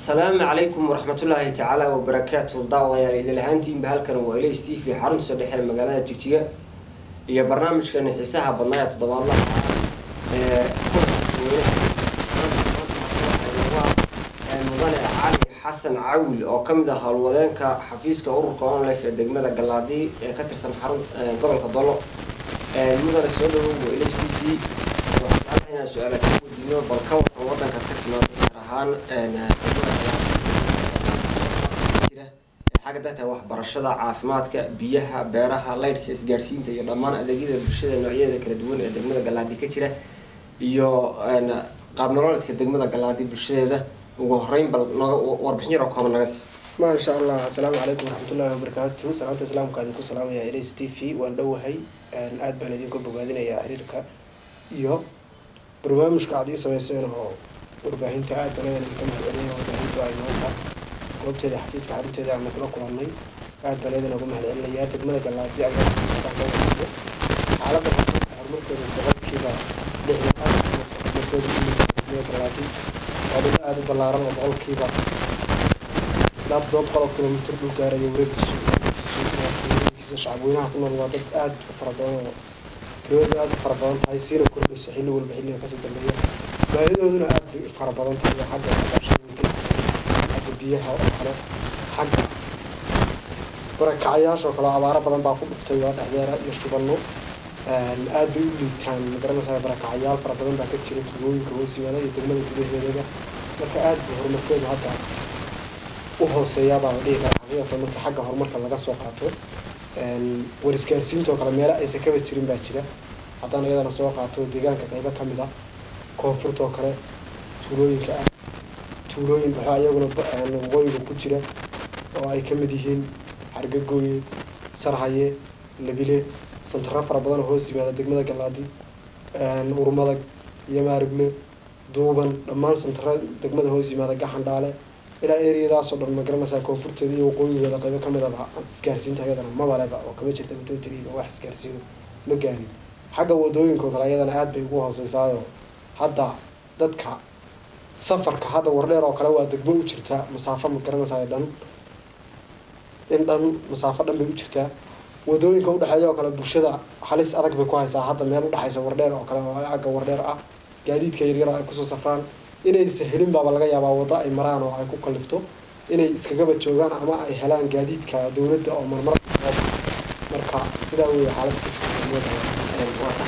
asalaamu calaykum waraxmatullaahi tacaala wabarakaatu daawadayaal idil ahaantiinba halkan waa ls t v xarunta soo dhexeela magaalada jigjiga iyo barnaamijkan xiisaha badnaa ee toddobaadlaha ee mudane cali xasan cawil oo kamid ah howlwadeenka xafiiska ururka onlif ee degmada galaadi ee ka tirsan xarun gobolka dolo mudane soo dhawow waa ls t v waxaan inaan su-aala ka weydiino bal ka waran wadanka ka timaada gaar ahaan xagga dadka waxbarashada caafimaadka biyaha beeraha laydhka isgaarsiinta iyo dhammaan adeegyada bulshada noocyadeeda kala duwan ee degmada galaadi ka jira iyo qaab nololeedka degmada galaadi bulshadeeda ugu horeyn bal noga warbixin yaroo kooban naga sii maasha allah asalaamu calaykum waraxmatullahi wabarakaatu salaamta islaamka idinku salaamaya ls t v waan dhowahay aada baan idinku bogaadinayaa xiriirka iyo barnaamijka aad ii sameyseen oo warbaahinta aada baan eedan idinka mahadcelinaya warbaahintu ay maanta goobteeda xafiiska xarunteeda aanu kula kulannay aada baan eedan uga mahadcelinayaa degmada galaadi ayaa xaaladda horumarkeeda boqolkiiba lixdan horumarkeeda degmada galaadi waa dhul aada u ballaaran oo boqolkiiba ilaa toddoba boqol oo kilomitr dhul gaaraya wareegiisu wareegiisa shacabweynaha ku nool waa dad aada u fara badan oo tiradoodu aada u fara badan tahay siina kordhayso xilli walba xilliga kasii dambeeya baahidooduna aada bay u fara badan tahay xagga waxbarashooyinka xagga biyaha oo kale xagga barakacayaasha oo kale abaaro badan baa ku dhuftay waa dhexdeera iyo shubano aada bay u liitaan magaranaysaa barakacayaal fara badan baa ka jira tugooyinka hoos yimaada iyo degmada gudaheedaba marka aada buu horumarkeedu hadda u hooseeyaabaa la dhihi kara xaqiiqatan marka xagga horumarka laga soo qaato war isgaarsiinta oo kale meelo aysan kaba jirin baa jira haddaan iyadana soo qaato deegaanka qaybo ka mid ah koonfurta oo kale tuulooyinka ah tuulooyin waxaa iyaguna waqooyiga ku jira oo ay ka mid yihiin xargagooye sarhaye labile santaro fara badan oo hoos yimaada degmada galaadi urmadag iyo maarigle duuban dhammaan santaro degmada hoos yimaada gaxandhaale ilaa eriyadaasoo dhan magaranaysaa koonfurteeda iyo waqooyigeeda qaybo ka mid aba isgaarsiinta ayadana mabaleba oo kama jirta matotriga wax isgaarsiino ma gaarin xagga wadooyinka oo kale ayadana aada bay ugu hooseysaayo hadda dadka safarka hadda wardheer oo kale waa degmo u jirtaa masaafo ma garanaysaa dhan in dhan masaafo dhan bay u jirtaa wadooyinka udhexeeya oo kale bulshada halis adag bay ku haysaa hadda meel udhexaysa wardheer oo kale oo agga wardheer ah gaadiidka yaryar oo ay kusoo safraan inaysa helin baaba laga yaabaa waddo ay maraan oo ay ku kalifto inay iskagaba joogaan ama ay helaan gaadiidka dowladda oo marmar marka sidaa weeye xaalada ka jirta waa sax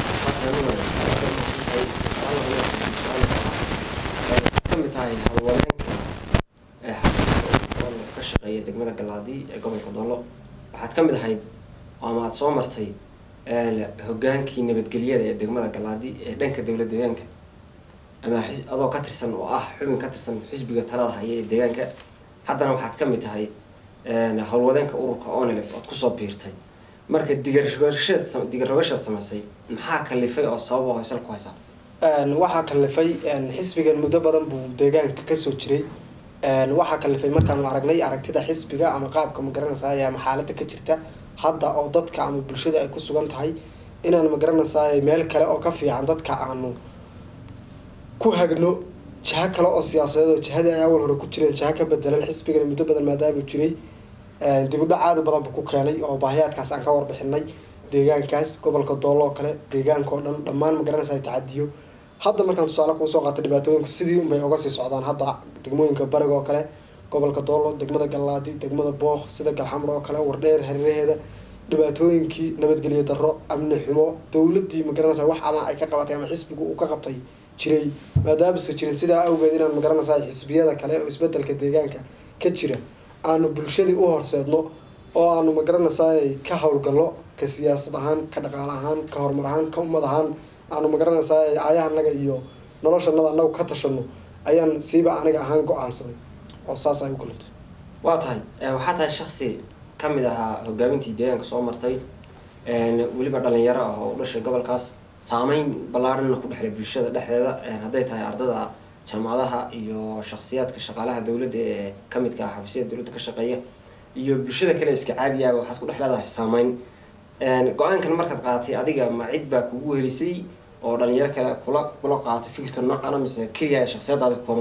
kamid tahay hawlwadeenka ee xafiiska oo ka shaqeeya degmada galaadi ee gobolka dolo waxaad ka mid ahayd ama aada soo martay hogaankii nabadgelyada ee degmada galaadi ee dhanka dowlad deegaanka ama adoo ka tirsan oo ah xubin ka tirsan xisbiga talada haya ee deegaanka haddana waxaad ka mid tahay howlwadeenka ururka onelef ood kusoo biirtay marka digarogashad digarogashad samaysay maxaa kalifay oo sabab oo haysal ku haysaa waxaa kalifay xisbigan muddo badan buu deegaanka kasoo jiray waxaa kalifay markaanu aragnay aragtida xisbiga ama qaabka magaranaysaay ama xaalada ka jirta hadda oo dadka ama bulshada ay ku sugan tahay inaan magaranaysaay meel kale oo ka fiican dadka aanu ku hagno jaho kale oo siyaasadeed oo jihadii ay awal hore ku jireen jaho ka bedelan xisbigana muddo badan maadaamuu jiray dibudhac aada badan buu ku keenay oo baahiyaadkaas aan ka warbixinay deegaankaas gobolka doolo oo kale deegaanka oo dhan dhammaan magaranaysa tacadiyo hadda markaan tusaale kuusoo qaatay dhibaatooyinku sidii unbay uga sii socdaan hadda degmooyinka bariga oo kale gobolka doolo degmada galaadi degmada book sida galxamr oo kale wardheer hareeraheeda dhibaatooyinkii nabadgelyo darro amni xumo dowladii magaranaysa wax ama ay ka qabatay ama xisbigu uu ka qabtay jiray maadaamase jirin sidaa awgeed inaan magaranaysaa xisbiyada kale oo isbedelka deegaanka ka jira aanu bulshadii u horseedno oo aanu magaranaysaa ka howlgallo ka siyaasad ahaan ka dhaqaal ahaan ka horumar ahaan ka ummad ahaan aanu magaranaysaa aayahanaga iyo noloshanada anagu ka tashano ayaan siiba aniga ahaan go-aansaday oo saas ay u kaliftay waa tahay waxaa tahay shaksi ka mid ahaa hogaamintii deegaanka soo martay weliba dhalinyaro ah oo u dhashay gobolkaas saameyn ballaarhanna ku dhexlay bulshada dhexdeeda hadday tahay ardada jaamacadaha iyo shaksiyaadka shaqaalaha dowladda ee kamidka ah xafiisyada dowladda ka shaqeeya iyo bulshada kale iska caadiya waxaad ku dhex leedahay saameyn go-aankan markaad qaadatay adiga ma cid baa kugu helisay oo dhalinyaro kale kula kula qaato fikirka noocana mise keliya shaksiyadaada ku koobanta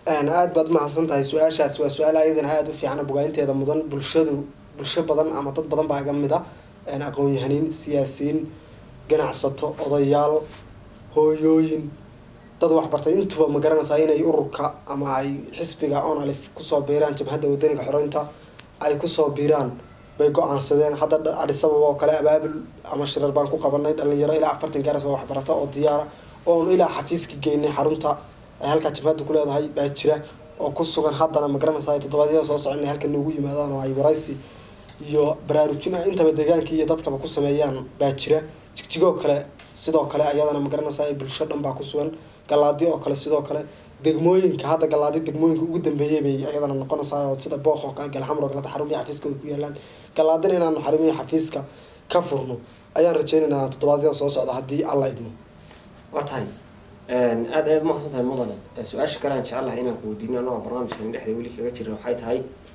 aada baad umahadsan tahay su-aashaas waa su-aal ayadana aada u fiican bogaaninteeda mudan bulshadu bulsho badan ama dad badan baa iga mid a aqoon-yahaniin siyaasiyiin ganacsato odayaal hooyooyin dad waxbartay intuba ma garanaysaa inay ururka ama ay xisbiga onalif kusoo biiraan jabhadda wadaniga xoreynta ay kusoo biiraan bay go-aansadeen hadda adhisababa oo kale abaabul ama shirar baan ku qabanay dhalinyaro ilaa afartan gaaras oo waxbarata oo diyaara oonu ilaa xafiiska geynay xarunta ay halkaa jabhadda ku leedahay baa jira oo ku sugan haddana ma garanaysaa toddobaadyada soo socon inay halkan noogu yimaadaan oo ay waraysi iyo baraarujin ah intaba deegaanka iyo dadkaba ku sameeyaan baa jira jigjigoo kale sidoo kale ayadana ma garanaysaa ay bulsho dhan baa ku sugan galaadi oo kale sidoo kale degmooyinka hadda galaadi degmooyinka ugu dambeeyay bay ayadana noqonaysaa oo sida booq oo kale galxamr oo kale xarumihi xafiiska way ku yaalaan galaadina inaanu xarumihi xafiiska ka furno ayaan rajeynaynaa toddobaadyada soo socda haddii alla idmo waa tahay aada ayaad umaqsan tahay mudane su-aasha kale aan jecel lahay inaan ku weydiino anagoo barnaamijkan dhexda weli kaga jira waxay tahay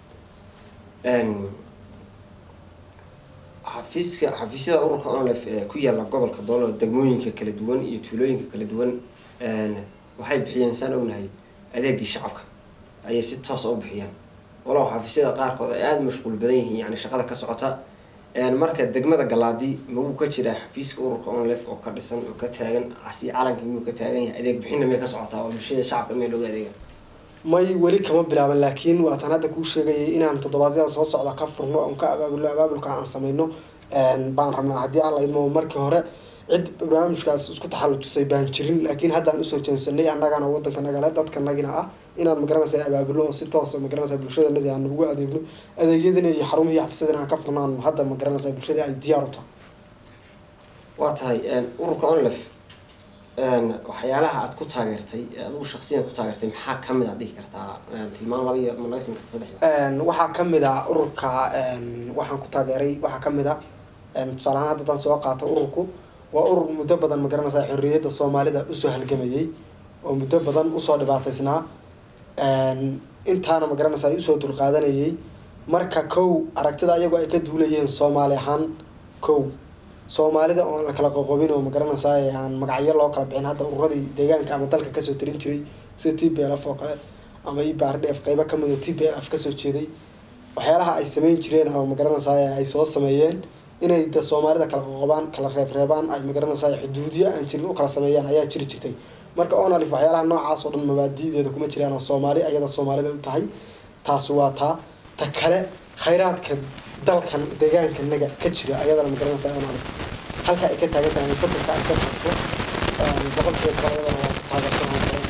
xafiiska xafiisyada ururka onlef ee ku yaala gobolka doolo degmooyinka kala duwan iyo tuulooyinka kala duwan waxay bixiyeen saan ognahay adeegii shacabka ayay si toosa u bixiyaan walow xafiisyada qaarkood ay aada mashquul badan yihiin yani shaqada ka socota marka degmada galaadi maguu ka jiraa xafiiska ururka onlef oo ka dhisan oo ka taagan casi calanka miyuu ka taagan yahay adeeg bixinna may ka socotaa oo bulshada shacabka may looga adeega may weli kama bilaaban laakiin waataan hadda kuu sheegayay inaan toddobaadyada soo socda ka furno oon ka abaabulno abaabulka aan sameyno baan rabnaa haddii alla idmo markii hore cid barnaamijkaas isku taxallujisay baan jirin laakiin haddaan usoo jeensanay annagana wadanka nagale dadka nagina ah inaan magaranaysa abaabulno oo si toosa magaranaysa bulshadanadi aan ugu adeegno adeegyadina iyo xarumihii xafiisadina aan ka furnaan hadda magaranaysa bulshadii ay diyaar u tahay waa tahay ururka onlef waxyaalaha aad ku taageertay adigu shaksiyan ku taageertay maxaa kamid aad dhihi kartaa tilmaan laba iyo ma laga siin karta saddex waxaa kamid a ururka waxaan ku taageeray waxaa kamid a tusaale ahaan hadda daan soo qaato ururku waa urur muddo badan ma garanaysaa xorriyadda soomaalida usoo halgamayay oo muddo badan usoo dhibaataysnaa intaana ma garanaysaa usoo dulqaadanayay marka kow aragtida ayagoo ay ka duulayeen soomaali ahaan kow soomaalida oo aan la kala qoqobin oo ma garanaysaa aan magacyo loo kala bixin hadda ururadii deegaanka ama dalka kasoo tarin jiray sida t b l f oo kale ama ibrdf qeybo kamid oo t b l f kasoo jeeday waxyaalaha ay sameyn jireen ama ma garanaysaa ay soo sameeyeen inay de soomaalida kala qoqobaan kala reebreebaan ay magaranaysaa xuduudyo aan jirin u kala sameeyaan ayaa jiri jirtay marka onalif waxyaalaha noocaas oo dhan mabaadideeda kuma jiraan oo soomaali ayada soomaali bay u tahay taas waa taa ta kale khayraadka dalkan deegaanka naga ka jira ayadana magaranaysaa onalif halka ay ka taagan tahay fakarka ay ka qabto boqolkeeda kale ayadana waa taageersan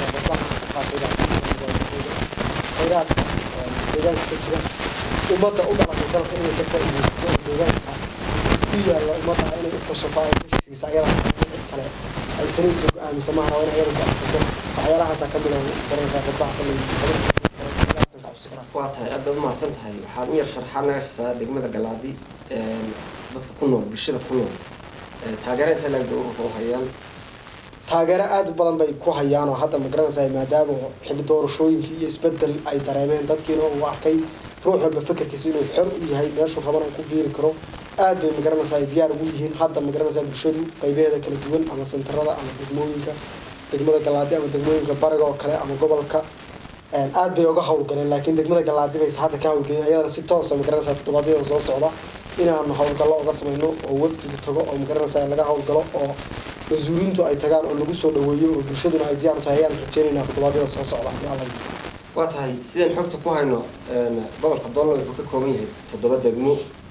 khayraadka deegaanka ka jira ummadda u dhalatay dalka inay ka faa'iideysto oo deegaanka ku yaalla ummadda inay u tashato ay heshiisa ayada cid kale ay taniisa go-aamisa maaha waa in ayada go-aansato waxyaalahaasaa kamid a garanaysaa qodbaha kale waa tahay aad baad umahadsan tahay waxaad u yar sharxaad naga siisaa degmada galaadi dadka ku nool bulshada ku nool taageero inta laagda ururka u hayaan taageero aada u badan bay ku hayaan oo hadda ma garanaysaa maadaama xilli doorashooyinkii iyo isbedel ay dareemeen dadkiina uu arkay ruux walba fekerkiisa inuu xor u yahay meeshuu rabana ku biiri karo aad bay magaranaysaa ay diyaar ugu yihiin hadda magaranaysaa bulshadu qaybaheeda kala duwan ama sentarada ama degmooyinka degmada galaadi ama degmooyinka bariga oo kale ama gobolka aad bay uga hawlgaleen laakiin degmada galaadi bayse hadda ka hawlgelin ayadana si toosa magaranaysaa toddobaadyada soo socda inaanu hawlgallo uga samayno oo wafdiga tago oo magaranaysaa laga hawlgalo oo mas-uuliintu ay tagaan oo lagu soo dhaweeyo oo bulshaduna ay diyaar u tahay ayaan rajeynaynaa toddobaadyada soo socda haddii alla waa tahay sidaan xogta ku hayno gobolka doollo wuxuu ka kooban yahay toddoba degmo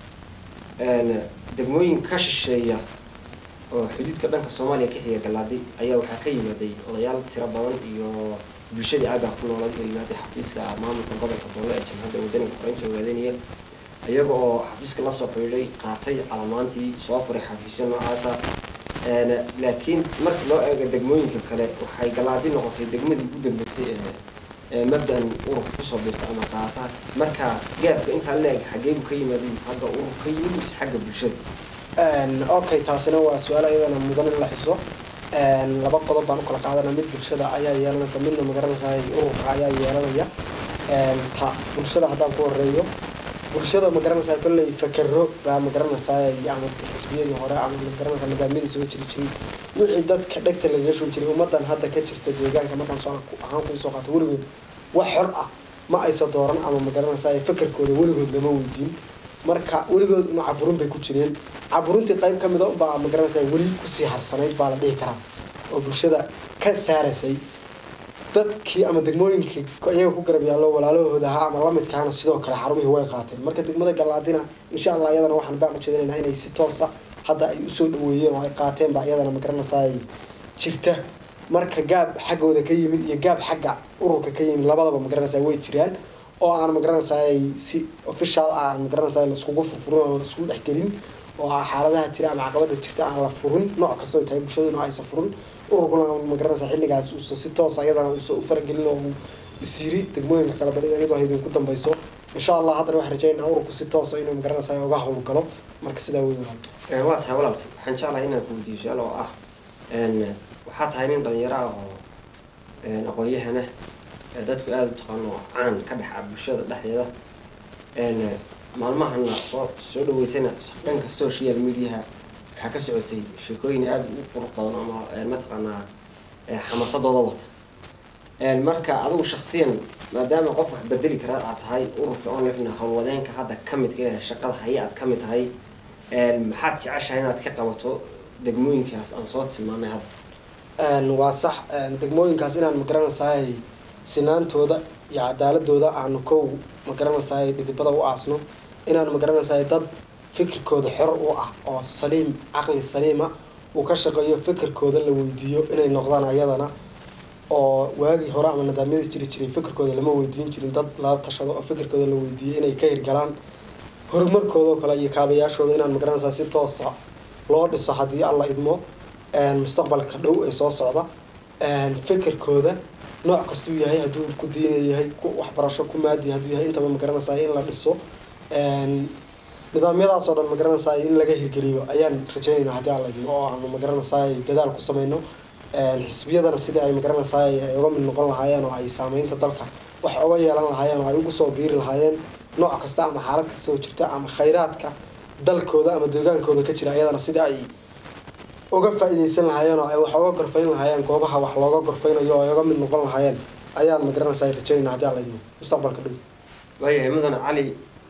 degmooyin ka shisheeya oo xuduudka dhanka soomaaliya ka xiga galaadi ayaa waxaa ka yimaaday odayaal tiro badan iyo bulshadii aaggaa ku noolay oo yimaaday xafiiska maamulka gobolka doollo ee jamhadda wadaniga xoreynta ogaadanaya iyaga oo xafiiska lasoo xidhiidhay qaatay calamaantii soo furay xafiisya noocaasa laakiin marka loo eego degmooyinka kale waxay galaadi noqotay degmadii ugu dambeysay ee mabda-an ururka kusoo birta ama qaata marka gaabka intaa la-eg xageebu ka yimaada xagga urur ka yimid mise xagga bulshada okay taasina waa su-aal ayadana mudan in la xuso laba qodob baan u kala qaadana mid bulshada ayaa yeelanaysa midna magaranaysaa ururka ayaa yeelanaya ta bulshada haddaan ku horeeyo bulshada magaranaysaa kolley fakero baa magaranaysaa ama xisbiyadii hore ama magaranaysaa nidaamyadii soo jiri jiray wixii dadka dhegta lagaga shubi jiray ummadan hadda ka jirta deegaanka markaan soo ahaan kuu soo qaato weligood wax xor ah ma aysa dooran ama magaranaysaa fakarkooda weligood lama weydiin marka weligood ma caburin bay ku jireen caburintii qayb ka mida baa magaranaysaa weli kusii harsanayd baa la dhihi karaa oo bulshada ka saarasay dadkii ama degmooyinkii iyaga ku garab yaallo walaalahooda ahaa ama lamidkaana sidoo kale xarumihii way qaateen marka degmada galaadina insha allah iyadana waxaan baan ujeedinaynaa inay si toosa hadda ay usoo dhaweeyeen oo ay qaateen baa iyadana magaranaysaa jirta marka gaab xaggooda ka yimid iyo gaab xagga ururka ka yimid labadaba magaranaysaa way jiraan oo aan magaranaysaa si official ah magaranaysaa laiskugu furfurin oo laiskugu dhexgelin oo xaaladaha jira ama caqabada jirta aan la furin nooc kastoo tahay bulshaduna aysa furin ururkuna magaranaysaa xilligaas uusa si toosa iyadana uusa u faragelin oo uu isiri degmooyinka kale bari iyadoo idinku dambayso insha allah haddana waxaan rajaynaa ururku si toosa inuu magaranaysaa uga howlgalo marka sidaa wey walaal waa tahay walaalka waxaan jeclahay inaan ku weydiiyo su-aal oo ah waxaa tahay nin dhalinyaro ah oo aqoon-yahana dadku aada u taqaano caan ka dhex ah bulshada dhexdeeda maalmahana soo soo dhaweytayna dhanka social mediaha waxaa ka socotay sheekooyin aada u qurux badan ama mataqaanaa xamaasadooda wata marka adigu shaksiyan maadaama qof wax bedeli karaa aad tahay ururka onlifna howlwadeenka hadda ka midka ee shaqada haya aad ka mid tahay maxaad jeceshahay inaad ka qabato degmooyinkaas aan soo tilmaamay hadda waa sax degmooyinkaas inaan magaranaysaay sinaantooda iyo cadaaladooda aanu kow magaranaysaay dhidibada u aasno inaan magaranaysaay dad fikirkooda xor u ah oo saliim caqli saliima uu ka shaqeeyo fikirkooda la weydiiyo inay noqdaan ayadana oo waagii hore ama nidaamyadii jiri jiray fikirkooda lama weydiin jirin dad lala tashado oo fikirkooda la weydiiyo inay ka hirgalaan horumarkooda oo kale iyo kaabayaashooda inaan magaranaysaa si toosa loo dhiso haddii alla idmo mustaqbalka dhow ee soo socda fikirkooda nooc kastuu yahay hadduu ku diina yahay ku waxbarasho ku maadi hadduu yahay intaba magaranaysaa in la dhiso nidaamyadaas oo dhan magaranaysaa in laga hirgeliyo ayaan rajaynayna haddii alla idmo oo aanu magaranaysaa dadaal ku sameyno xisbiyadana sidii ay magaranaysaa ay uga mid noqon lahaayeen oo ay saameynta dalka wax oga yeelan lahaayeen oo ay ugu soo biiri lahaayeen nooc kasta ama xaalad kastoo jirta ama khayraadka dalkooda ama deegaankooda ka jira ayadana sidii ay uga faa-ideysan lahaayeen oo ay wax oga gorfayn lahaayeen goobaha wax looga gorfaynayo oo ay uga mid noqon lahaayeen ayaan magaranaysaa rajaynayna haddii alla idmo mustaqbalka dhow waayahay mudane cali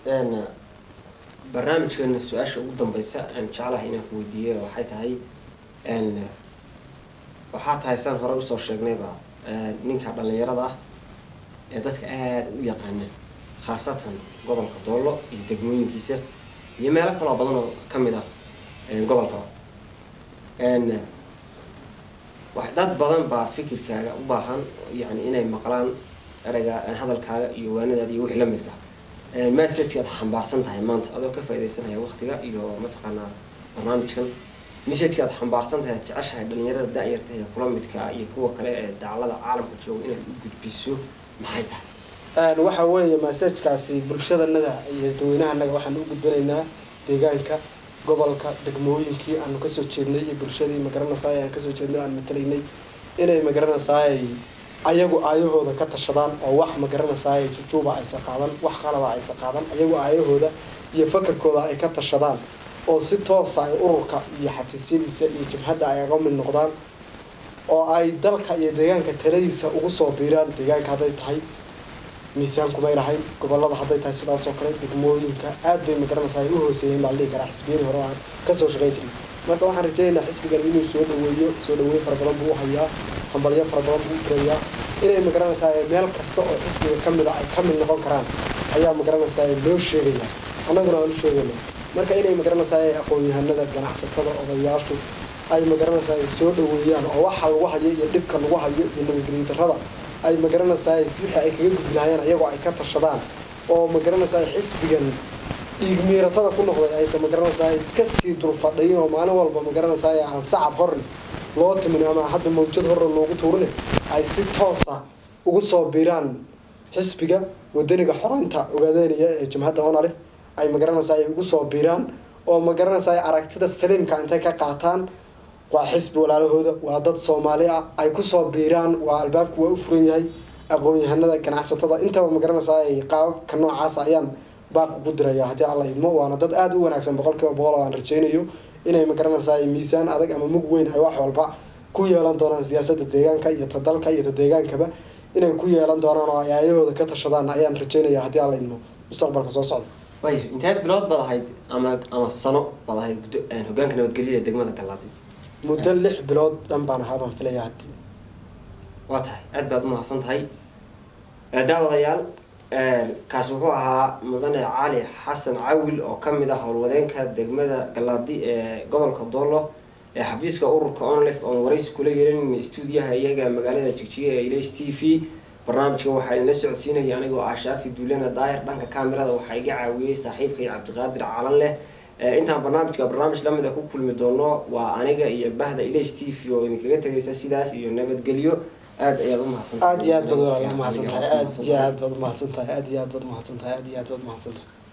barnaamijkeena su-aasha ugu dambeysa aan jeclahay inaan ku weydiiyey waxay tahay waxaa tahay saan hore usoo sheegnayba ninka dhalinyarada ah ee dadka aada u yaqaanaan khaasatan gobolka doollo iyo degmooyinkiisa iyo meelo kaloo badan oo ka mid ah gobolkaba wax dad badan baa fikirkaaga u baahan yani inay maqlaan ereyga hadalkaaga iyo waanadaada iyo wixii la midka messageki aad xambaarsan tahay maanta adoo ka faaidaysanaya waqtiga iyo mataqaanaa barnaamijkan messageki aad xambaarsan tahay aad jeceshahay dhalinyarada da-yarta ee kula midka iyo kuwa kale ee daclada caalamka jooga inaad u gudbiso maxay tahay waxa weeye massajkaasi bulshadanada iyo dadweynahanaga waxaan u gudbinaynaa deegaanka gobolka degmooyinkii aanu kasoo jeednay iyo bulshadii magaranaysaay aan kasoo jeednay aan matalaynay inay magaranaysaay ayagu aayahooda ka tashadaan oo wax magaranaysaay jujuuba aysa qaadan wax qalaba aysa qaadan ayagu aayahooda iyo fakarkooda ay ka tashadaan oo si toosa ay ururka iyo xafiisyadiisa iyo jabhadda ay aga mid noqdaan oo ay dalka iyo deegaanka taladiisa ugu soo biiraan deegaanka hadday tahay miisaankumay lahayn gobolada hadday tahay sidaas oo kale degmooyinka aad bay magaranaysaa ay u hooseeyeen baa la dhihi karaa xisbiyadii hore aan kasoo shaqayn jirin marka waxaan rajaynaynaa xisbigan inuu soo dhaweeyo soo dhaweyn fara badan buu u hayaa hambalyo fara badan buu u tirayaa inay magaranaysaa meel kasta oo xisbiga ka mid a ay ka mid noqon karaan ayaa magaranaysaa loo sheegaya annaguna aan u sheegayna marka inay magaranaysaa aqoon-yahanada ganacsatada odayaashu ay magaranaysaa soo dhaweeyaan oo waxa lagu hayo iyo dhibka lagu hayo iyo nabadgelyo darrada ay magaranaysaa wixii ay kaga gudbi lahayeen ayagoo ay ka tashadaan oo magaranaysaa xisbigan dhiig miiratada ku noqday aysa magaranaysaa iska sii dulfadhayin oo maalin walba magaranaysaa aan sacab horne loo timin ama hadda mawjad horre loogu tuurine ay si toosa ugu soo biiraan xisbiga wadaniga xoreynta ogaadeynaya ee jamhadda onalif ay magaranaysaa ay ugu soo biiraan oo magaranaysaa aragtida saliimka intay ka qaataan waa xisbi walaalahooda waa dad soomaali ah ay kusoo biiraan waa albaabku waa u furan yahay aqoon-yahanada ganacsatada intaba magaranaysaa ay qaababka noocaas ayaan baaq ugu diraya haddii alla idmo waana dad aada u wanaagsan boqol kiiba boqol oo aan rajaynayo inay magaranaysaa miisaan adag ama mug weyn ay wax walba ku yeelan doonaan siyaasadda deegaanka iyo ta dalka iyo ta deegaankaba inay ku yeelan doonaan oo ay aayahooda ka tashadaan ayaan rajeynaya haddii aan laydmo mustaqbalka soo socda way inteed bilood baad ahayd ama ama sano baad ahayd guddo- een, hogaanka nabadgelyada degmada galaadi muddo lix bilood dhan baan ahaa baan filaya haddii waa tahay aad baad umahadsan tahay Eh, daawadayaal eh, kaas wuxuu ahaa mudane cali xasan cawil oo kamid ah howlwadeenka degmada galaadi ee gobolka doolo ee xafiiska ururka onlif oon waraysi kula yeelan stuudiyaha iyaga magaalada jigjiga ee ilays t v barnaamijka waxaa idinla socodsiinaya anigoo ah shaafi duulena daahir dhanka kamerada waxaa iga caawiyey saaxiibkay cabdiqaadir calan leh Eh, intaan barnaamijka barnaamij lamid a ku kulmi doono waa aniga iyo bahda ilays t v oo idinkaga tegaysa sidaas iyo nabadgelyo aad ayaad umahadsantahay aad iyo aad baad walaal umahadsan tahay aad iyo aad baad umahadsan tahay aad iyo aad baad umahadsan tahay aad iyo aad baad umahadsan tahay